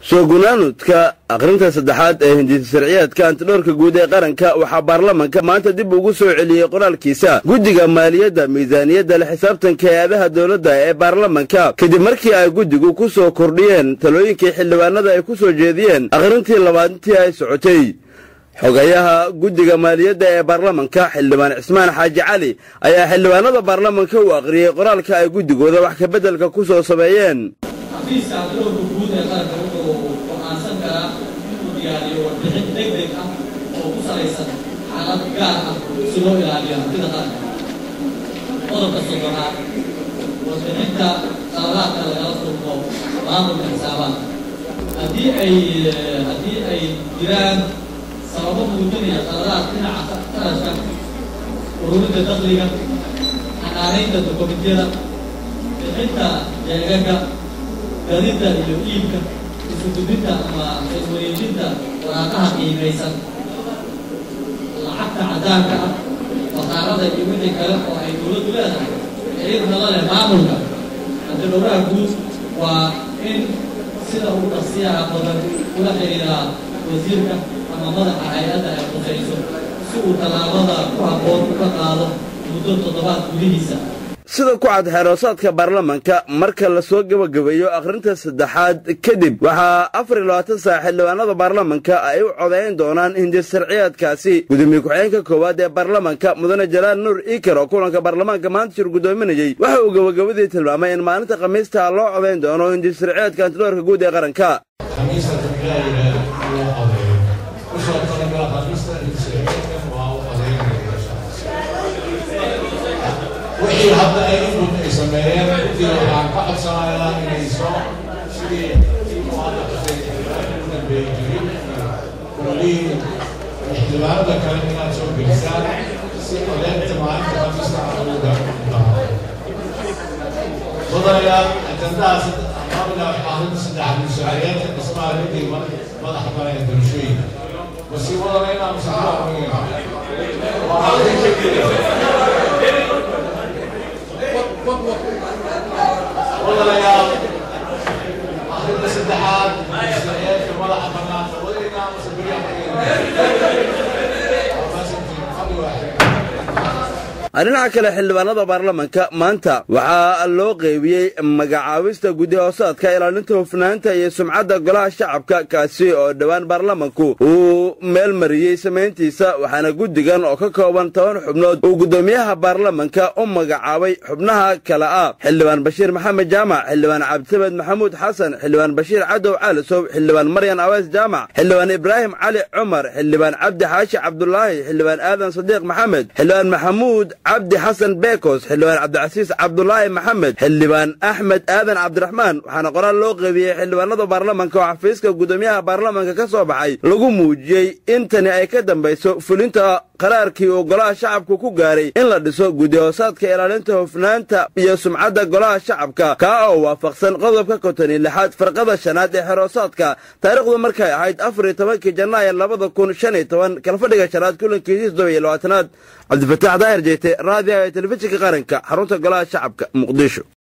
soo gunaanudka akhrinta saddexaad ee hindisa sharciyaadka antidhoorka guud ee qaranka waxaa baarlamanka maanta dib ugu soo celiyey qoraalkiisa guddiga maaliyadda miisaaniyadda la xisaabtanka hay-adaha dowladda ee baarlamanka kadib markii ay guddigu ku soo kordhiyeen talooyinkii xildhibaanada ay ku soo jeediyeen akhrintii labaadintii ay socotay xogayaha guddiga maaliyadda ee baarlamanka xildhibaan cismaan xaaji cali ayaa xildhibaanada baarlamanka u akhriyey qoraalka ay guddigooda wax kabeddelka ku soo sameeyeen xafiiska antidhoorka guud ee qaranka wuxuu go'aansan karaa inuu diyaariyo warbixin deg deg ah oo ku salaysan xaalad gaar ah si loo ilaaliyo hantida qaranka qodobka soddonaad warbixinta qaladaadka lagala turko maamulka xisaabaadka haddii ay haddii ay jiraan sababo muujinaya qaladaad dhinaca qarashka ururinta dakhliga xanaanaynta dokumentiyada bixinta jeegaga gadida iyo iibka isugudinta ama iswareejinta waraaqaha qiimaysan lacagta cadaanka ah waqaarada iyo wixii kale oo ay dowladdu leedahay xiriirna la leh maamulka antidhowraha guud waa in sida ugu dhaqsiyaha badan ula xidhiiraa wasiirka ama madaxa hay-adda ay khusayso si uu tallaabada ku habboon uga qaado muddo toddobaad gudihiisa sida ku cad xeeroosaadka baarlamanka marka lasoo gebagabeeyo akhrinta saddexaad kadib waxaa afar iyo labaatan saac xildhibaanada baarlamanka ay u codayn doonaan hindis sharciyaadkaasi gudoomiye ku-xigeenka koowaad ee baarlamanka mudane jalaal nuur iker oo kulanka baarlamaanka maanta shir gudoominayey waxa uu gabagabadii tilmaamay in maalinta khamiista loo codayn doono hindis sharciyaadka antidhoorka guud ee qaranka wixii hadda ay input ay sameeyeen runtii waxaan ka codsanayaa inay soo sidii u hadda u dambeeyey jirin kullihiin xildhibaanada kale inaad soo gelisaan si codeynta maalinta khamiista aan ugu dhaafo mudanayaal ajandaha qabiga ahrinta saddex musaariyaadka dhismaha guddiga madaxa kale ee doorashooyinka masii wadana inaan musaxaa wadanayaal akhrinta saddexaad musaariyaadka madaxa bannaan wadayna dhinaca kale xildhibaanada baarlamanka maanta waxaa loo qeybiyey magacaabista guddi hoosaadka ilaalinta hufnaanta iyo sumcadda golaha shacabka kaasi oo dhowaan baarlamanku uu meel mariyey samayntiisa waxaana guddigan oo ka kooban toban xubnood uu guddoomiyaha baarlamanka u magacaabay xubnaha kale ah xildhibaan bashiir maxamed jaamac xildhibaan cabdisamed maxamuud xasan xildhibaan bashiir cadow caalisow xildhibaan maryan awees jaamac xildhibaan ibraahim cali cumar xildhibaan cabdi xaashi cabdulaahi xildhibaan aadan sadiiq maxamed xildhibaan maxamuud cabdi xasan bekos xildhibaan cabdicasiis cabdulaahi maxamed xildhibaan axmed aadan cabdiraxmaan waxaana qoraal loo qeybiyey xildhibaanada baarlamanka oo xafiiska guddoomiyaha baarlamanka ka soo baxay lagu muujiyey in tani ay ka dambayso fulinta qaraarkii uu golaha shacabku ku gaaray in la dhiso guddi hoosaadka ilaalinta hufnaanta iyo sumcadda golaha shacabka kaa oo waafaqsan qodobka konton iyo lixaad farqada shanaad ee xeroosaadka taariikhdu markay ahayd afar iyo tobankii janaayo labada kun shan iyo toban kalfadhiga shanaad kulankiisii toddoba iyo labaatanaad cabdifataax daahir jeete raadiyaha ee telefishinka qaranka xarunta golaha shacabka muqdisho